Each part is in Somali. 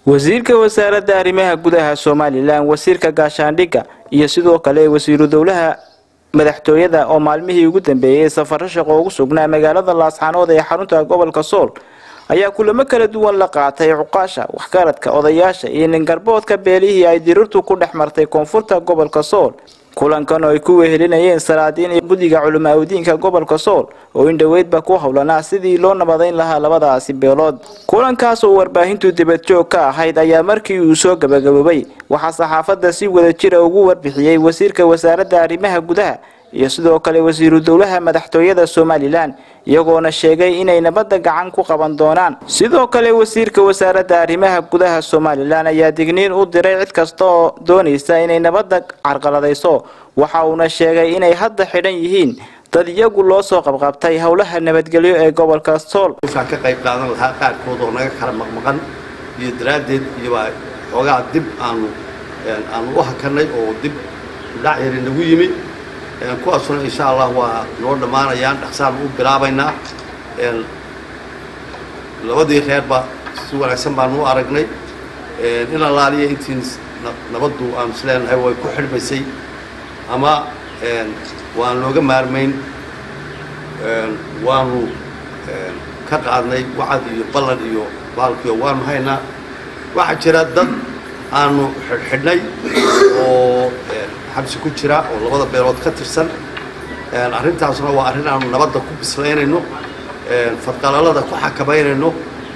wasiirka wasaaradda arrimaha gudaha somalilan wasiirka gaashaandhigga iyo sidoo kale wasiiru dowlaha madaxtooyada oo maalmihii ugu dambeeyey safaro shaqo ugu sugnaa magaalada laasxaanood ee xarunta gobolka sool ayaa kulamo kala duwan la qaatay cuqaasha waxgaradka odayaasha iyo ningarboodka beelihii ay dirirtu ku dhex martay koonfurta gobolka sool kulankan oo ay ku wehelinayeen salaadiin iyo guddiga culimaawidiinka gobolka sool oo indhoweydba ku howlanaa sidii loo nabadayn lahaa labadaasi beelood kulankaas oo warbaahintu dibadjoog ka ahayd ayaa markii uu soo gabagaboobay waxaa saxaafadda si wada jira ugu warbixiyey wasiirka wasaaradda arrimaha gudaha iyo sidoo kale wasiiru dowlaha madaxtooyada somalilan iyagoona sheegay inay nabadda gacan ku qaban doonaan sidoo kale wasiirka wasaaradda arrimaha gudaha somalilan ayaa digniin u diray cid kasta oo doonaysa inay nabadda carqaladayso waxa uuna sheegay inay hadda xidhan yihiin dad iyagu loo soo qabqabtay howlaha nabadgelyo ee gobolka sool ka qayb qaadan lahaa qaarkood oo naga kala maqmaqan iyo daraaddeed iyobaa xoogaa dib aanu aanu u hakanay oo dib dhac yari nagu yimi kuwaasuna insha allah waa noo dhammaanayaan dhaqsaan u bilaabaynaa labadii reerba si wanaagsan baanu u aragnay in alaaliya intii nabaddu aanu is leenahay way ku xidhmaysay ama waan looga maarmayn waanu ka qaadnay wacad iyo ballan iyo baalkiyo waanu haynaa waxaa jira dad aanu xidhnay oo xabsi ku jira oo labada beelood ka tirsan arrintaasna waa arrin aanu nabadda ku bislaynayno fadqalalada ku xakamaynayno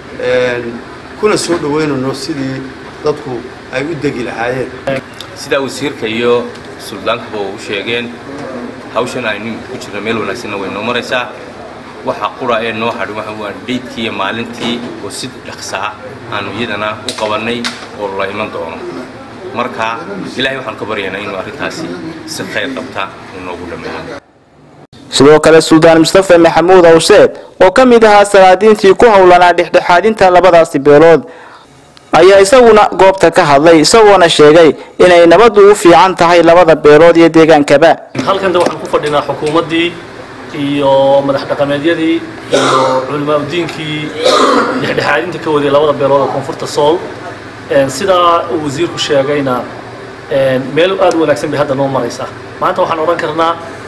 kuna soo dhaweynayno sidii dadku ay u degi lahaayeen sidaa wasiirka iyo suldaankuba u sheegeen hawshan aynu imika ku jirna meel wanaagsanna way noo maraysaa waxa qura ee noo hadhin waxa waa dhaydkii iyo maalintii oo si dhaqsaa aanu iyadana u qabannay oo la iman doono marka ilaahay waxaan ka baryaynaa inuu arrintaasi si khayr qabta uu noogu dhammeeyo sidoo kale suldaan mustafa maxamuud awseed oo ka mid ahaa salaadiintii ku howlanaa dhexdhexaadinta labadaasi beelood ayaa isaguna goobta ka hadlay isagoona sheegay inay nabaddu u fiican tahay labada beelood iyo deegaankaba halkanta waxaan ku fadhinaa xukuumaddii iyo madax dhaqameedyadii iyo culimaauddiinkii dhexdhexaadinta ka waday labada beelood oo koonfurta sool sidaa uu wasiirku sheegayna meel aad u wanaagsan bay hadda noo maraysaa maanta waxaan odhan karnaa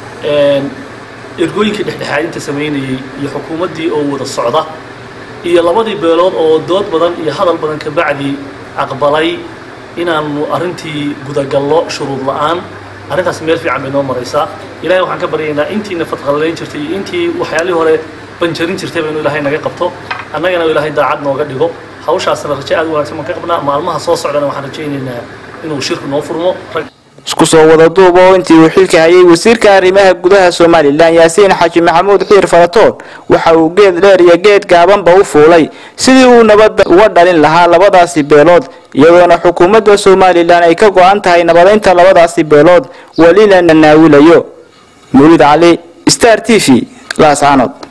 ergooyinkii dhexdhexaadinta samaynayey iyo xukuumaddii oo wada socda iyo labadii beelood oo dood badan iyo hadal badan ka bacdi aqbalay inaanu arrintii gudagallo shuruud la'aan arrintaas meel fiican bay noo maraysaa ilahay waxaan ka baryaynaa intiina fadqalalayn jirtay iyo intii waxyaalihii hore banjarin jirtay baynu ilaahay naga qabto annagana ilaahay daacad nooga dhigo hawshaasna raje aad u wanaagsan baan ka qabnaa maalmaha soo socdana waxaan rajaynaynaa inuu shirku noo furmo isku soo wada duub oo intii uu xilka hayay wasiirka arrimaha gudaha somalilan yaasiin xaaji maxamuud xiir faratoon waxa uu geed dheer iyo geed gaabanba u fuulay sidii uu nabadda uga dhalin lahaa labadaasi beelood iyadoona xukuumadda somalilan ay ka go-an tahay nabadaynta labadaasi beelood welina nanaawilayo mawlid cali star t v laascaanood